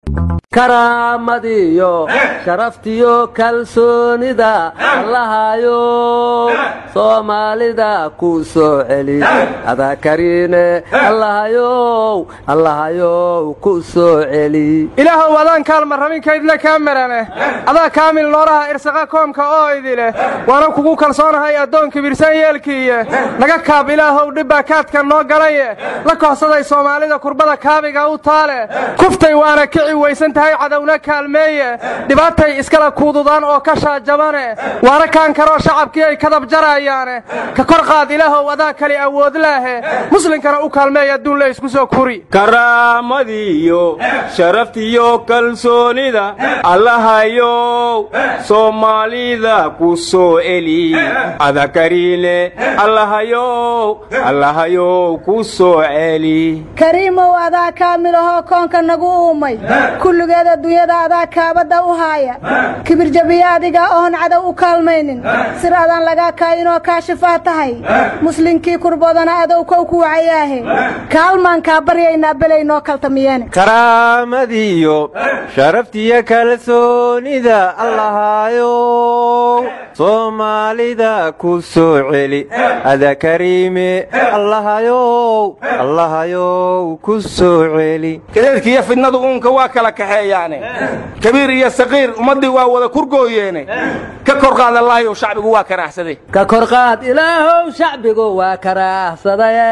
karaamadiyo sharaftiyo kalsoonida allahayo soomaalida ku soo celi adaa kariine allahayow allahayow ku soo celi ilaahow adaan kaalma rabinkaydle kaa marane adaa kaamil nooraha irsaqa koomka oo idileh waana kugu kalsoonahay addoon kibirsan yeelkiiye naga kaab ilaahow dhibbaa kaadka noo galaye la kohsaday soomaalida kurbada kaabiga u taale kuftay waana kici weysan tahay cadowna kaalmeeye dhibaatay iskala kuududaan oo ka shaajabane waana kaan karoo shacabkii ay kadab jarayaane ka kor qaad ilaahow adaa kali awood laahe muslinkana u kaalmeey adduun la isku soo kuri karaamadiyo sharaftiyo kalsoonida allahayow soomaalida ku soo eli adakariine allahayow allahayow ku soo celi kariimow adaa kaamilahoo koonka nagu uumay kulligeed adduunyada adaa kaabadda u haaya kibirjabiya adiga oon cadow u kaalmaynin sir adaan lagaa kaayinoo kaashifaa tahay muslinkii kurboodana adow kow ku wacayaahe kaalmaan kaa baryaynaa belay noo kaltamiyeene karaamadiyo sharaftiyo kalsoonida allahayow soomaalida ku soo celi ada kariime allahayow allahayow ku soo celi kadeedkiiyo fidnadu uunka waa kala kaxeeyaane kabiir iyo saqiir ummaddii waa wada kurgooyeene ka kor qaad allahayow shacbigu waa karaahsaday ka kor qaad ilaahow shacbigu waa karaahsadaye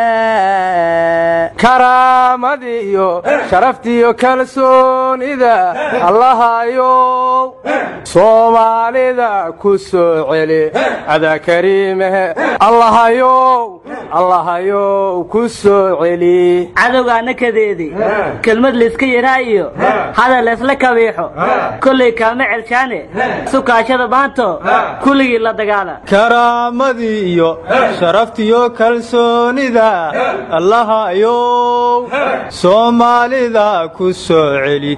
karaamadiyo sharaftiyo kalsoonida allahayow soomaalida ku soo celi adaa kariimehe allahayow allahayow ku soo celi cadowgaana kadeedi kelmad layska yaraa iyo hadal laysla kabiixo kollay kaama celshaane sukaashada maanto kulligii la dagaala karaamadii iyo sharaftiyo kalsoonida allahayow soomaalida ku soo celi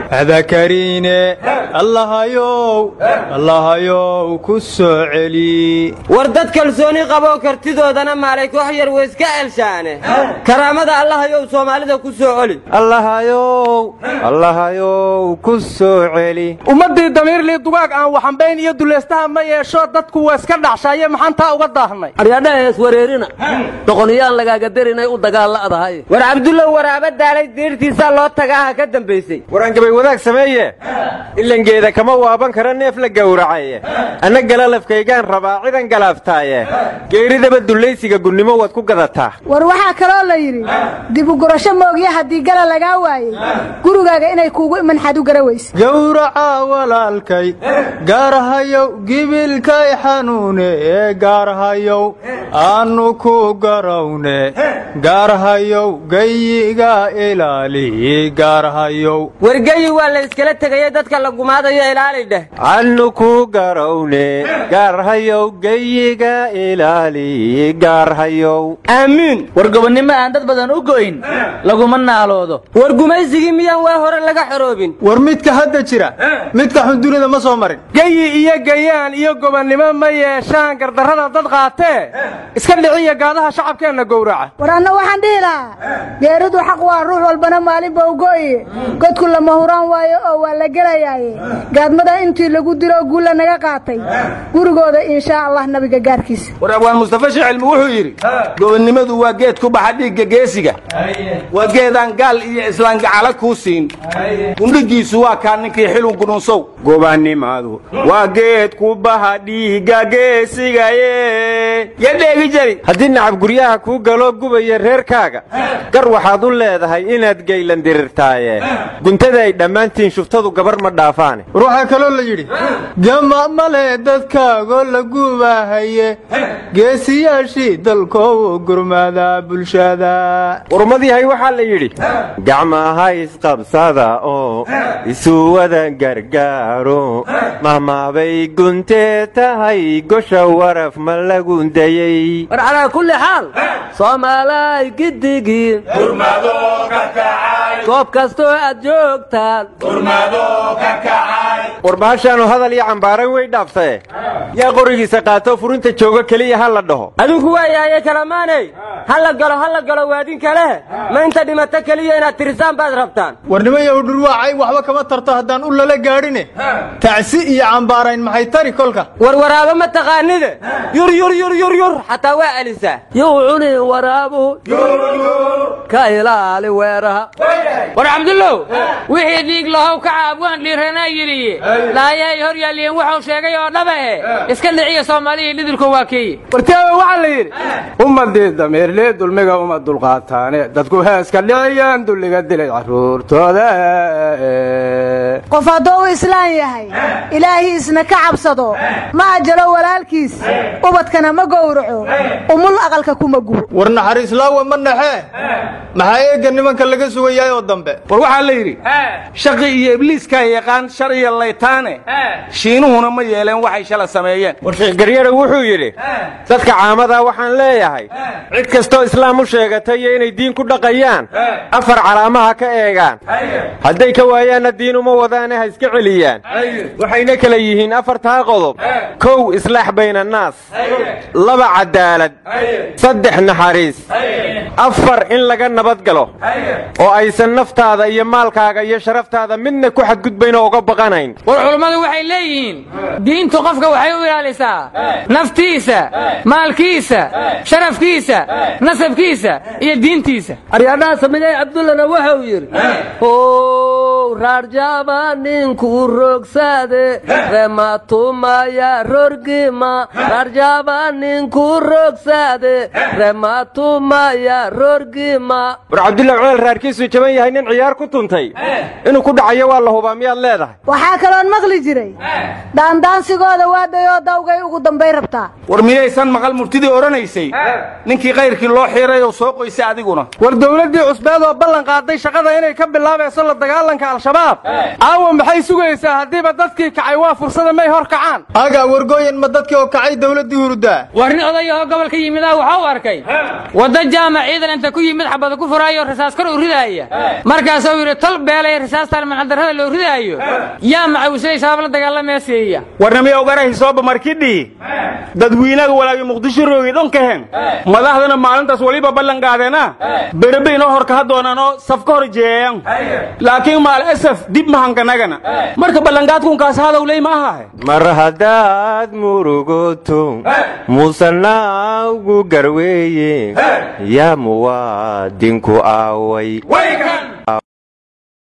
adakariine allahayow allahayow ku soo celi war dad kalsooni qaboo kartidoodana maalay koox yar weyska elshaane karaamada allahayow soomaalida ku soo celi allahayow allahayow ku soo celi ummaddii damiirlii dugaag aan waxambayn iyo dulaystaha ma yeesho dadku waa iska dhacshaaye maxaan taa uga daahnay aryadhaha iswareerina doqoniyaan lagaaga darinay u dagaalla'dahay war cabdullow waraaba daalay diirtiisaa loo tagaaha ka dambaysay waraan gabay wadaag sameeye ilangeeda kama waaban kara neef la gowracaye anna galalafkaygaan rabaa cidan galaaftaaye geeridaba dullaysiga gunnimo waad ku gadataa war waxaa kaloo la yidhi dibugurasho moogya haddii gala lagaa waayey gurigaaga inay kuugu imanxad u gara weyse gowraca walaalkay gaarhayow gibilkay xanuune ee gaarhayow aannu ku garawne gaarhayow gayiga ilaali gaarhayow wargeyi waa la iskala tegaya dadka la gumaadayo ilaali dheh aannu ku garawne gaarhayow gayiga ilaali gaarhayow aamiin war gobonnimo aan dad badan u go'in laguma naaloodo war gumaysigii miyaan waa hore laga xoroobin war midka hadda jira midka xundunida ma soo marin geyi iyo gayaan iyo gobonnimo ma yeeshaan gardarrada dad qaatee iska dhiciya gaadaha shacabkeenna gowraca war anna waxaan dhihi lahaa geeridu xaq waa ruux walbana maalinba u go'iye godku lama huraan waayo oo waa la gelayaaye gaadmada intii lagu dilo guulla naga qaatay gurigooda inshaa allah nabiga gaarkiisa war abwaan mustafa shicilmi wuxuu yidhi gobonnimadu waa geed ku baxa dhiigga geesiga waa geedaan gaal iyo islaangacala kuu siin gundhigiisu waa kaa ninkii xilun gudhunsow gobannimadu waa geed ku baha dhiigga geesigaye ya dheegi jari haddii nacab guryaha kuu galo gubaya reerkaaga gar waxaad u leedahay inaad geylan dirirtaaye guntada ay dhammaantiin shuftadu gabar ma dhaafaane war waxaa kaloo la yidhi gama male dadkaagoo la gubahaye geesiyaashii dalkoow gurmada bulshada warmadyahay waxaa la yidhi gacmaha isqabsada oo isu wada gargaaro mahmaabay guntee tahay gosha waraf ma lagu dayey war calaa kulli xaal soomaalay giddigiin goob kastoo aad joogtaan war bahashaanu hadal iyo cambaaran way dhaaftae yaa qorigiisa qaato furinta jooga keliya ha la dhaho adinku waayahaye kalamaaney ha la galo ha la galo waadin kale ma inta dhimato keliya inaad tirisaan baad rabtaan warnimayow dhurwaacay waxba kama tarto haddaan u lala gaadhine tacsi iyo cambaarayn maxay tari kolka warwaraabo ma taqaanide yur yur yur yur yur xataa waa celisaa yuu cuni waraabuhu ka ilaali weeraha war cabdullow wixii dhiig lahow ka caabwaan dhiiranaa yidhi laayahay hor yaalliyen wuxuu sheegay oo dhaba eh iska dhiciya soomaalihii lidilku waa keeye wartaawe waxaa la yidhi ummadii dameerlee dulmiga uma dulqaataane dadku heeska dhiciyaan dulliga dilay carruurtooda qof hadduu u islaan yahay ilaahiisna ka cabsado ma ajalo walaalkiis ubadkana ma gowraco umul aqalka kuma gubo war naxariislaawa ma naxee maxaa eegga nimanka laga sugayaay oo dambe war waxaa la yidhi shaqi iyo ibliiskaa yaqaan shar iyo laytaane shiinuhuna ma yeeleen waxay shala sameeyeen war sheekh garyare wuxuu yidhi dadka caamadaa waxaan leeyahay cid kastoo islaam u sheegatay iyo inay diin ku dhaqayaan afar calaamaha ka eegaan hadday ka waayaanna diin uma wadaane ha iska celiyaan waxayna kala yihiin afartaa qodob kow islaax baynannaas laba cadaalad saddex naxariis afar in laga nabad galo oo aysan naftaada iyo maalkaaga iyo sharaftaada midna ku xadgudbayn oo uga baqanayn war culummadu waxay leeyihiin diintu qofka waxay u ilaalisaa naftiisa maalkiisa sharafkiisa nasabkiisa iyo diintiisa aryadhaha samigay cabdullana wuxuu yidhi ow raarjaaba ninku rogsaade rematumaya rorgima raarjaaba ninku rogsaade rematumaya rorgima war cabdulla cumeel raarkiisu jaban yahay nin ciyaar ku tuntay inuu ku dhacayo waa la hubaa miyaad leedahay waxaa kaloon maqli jiray daandaansigooda waadayoo dawgay ugu dambay rabtaa war miyaysan maqal murtidii odhanaysay ninkii kayrkii loo xiray oo soo qoysay adiguna war dawladdii cusbeed oo ballan qaaday shaqada inay ka bilaabayso la dagaalanka al-shabaab caawa maxay sugaysaa haddiiba dadkii kacay waa fursada may hor kacaan aga wargooyan ma dadkii oo kacay dawladdii hurdaa war nin odayahoo gobolka yimidaa waxau arkay wadda jaamac ciidan inta ku yimid xabada ku furaayo rasaas kor u ridaaya markaasuu yidhi tol beelaya rasaastaan macaldarrada loo ridaayo yaa macawisaday shabaab la dagaalameeseeya warnamiya ogarahi sooba markidhii dadwiinaga walaagi muqdisho roogi dhonkaheen madaxdana maalintaas weliba ballan qaadeena berebe inoo hor kaha doonanoo saf ka hor jeeyan laakiin maal asaf dib mahankanagana marka ballanqaadkunkaas hadowley ma ahahe mar haddaad murugoto musanaagu garweeye yaa muwaadinku aaway